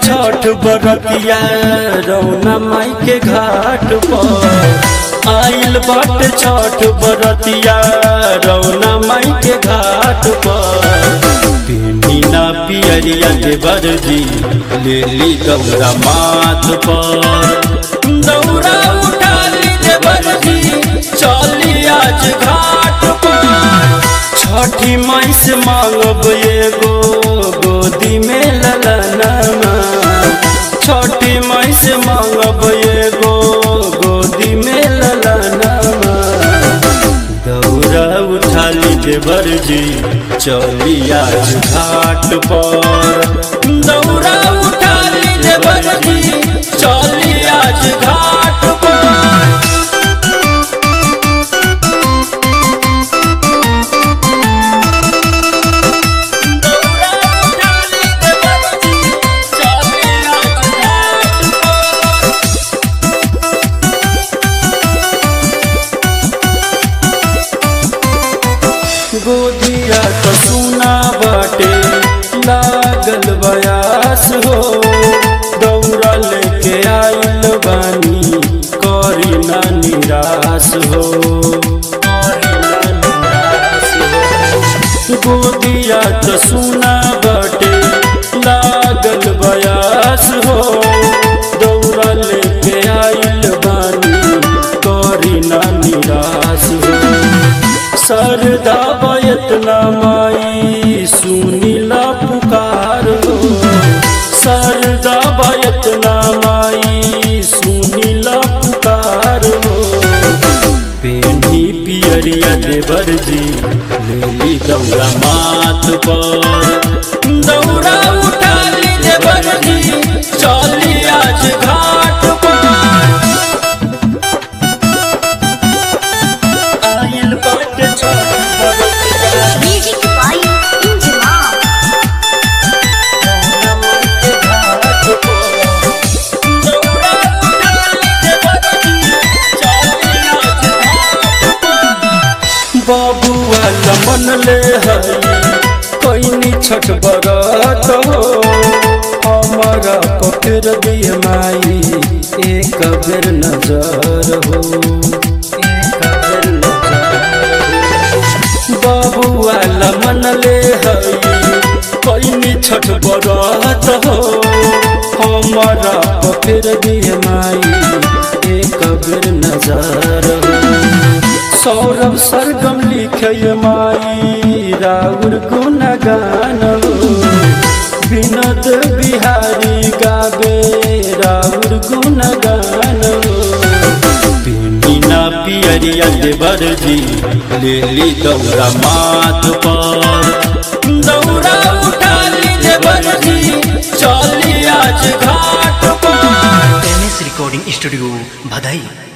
छठ बरतिया रौना माई के घाट पर आइल बाटे छठ बरतिया रौना माई के घाट पर पिना पियरिया देवर जी ले ली दौरा माथ पर दौरा उठा ली देवर जी चली आज घाट पर छठी माई से मांगब एगो गोदी में ललनमा छठी माई से मांगब एगो गोदी में ललनमा दौरा उठा ली देवर जी चली आज घाट पर दौरा उठा ली देवर जी चली आज घाट पर गोदिया तो सुना बाटे लागल बयास हो दौड़ा लेके आइल बानी करी ना निराश हो करी ना निराश हो। गोदिया तो सुना बाटे लागल बयास हो दौड़ा लेके आइल बानी करी ना निराश हो सरदा बयतना माई सुनीला पुकार हो सरदा बयतना माई सुनीला पुकार हो पेनी पियरिया देवर जी लेली दौड़ा माथ पर दौड़ा उठा ली देवर जी चली आज घाट पर आइल बाटे छठ बरतिया Music by Injimam. बाबुआ लमन ले हई कोइनी छठ बरत हो हमारा पकड़ दिए माई एक बेर नजर हो एक बेर नजर हो। बाबुआ लमन ले हई कोइनी छठ बरत हो हमारा पकड़ दिए माई एक बेर नजर हो सौरभ सरगम लिखे माई राउर गुणगान हो विनोद बिहारी गावे राउर गुणगान हो बिना पियरिया देवर जी ले ली दौरा माथ पर दौरा उठा ली देवर जी चली आज घाट पर एम एस रिकॉर्डिंग स्टूडियो भदई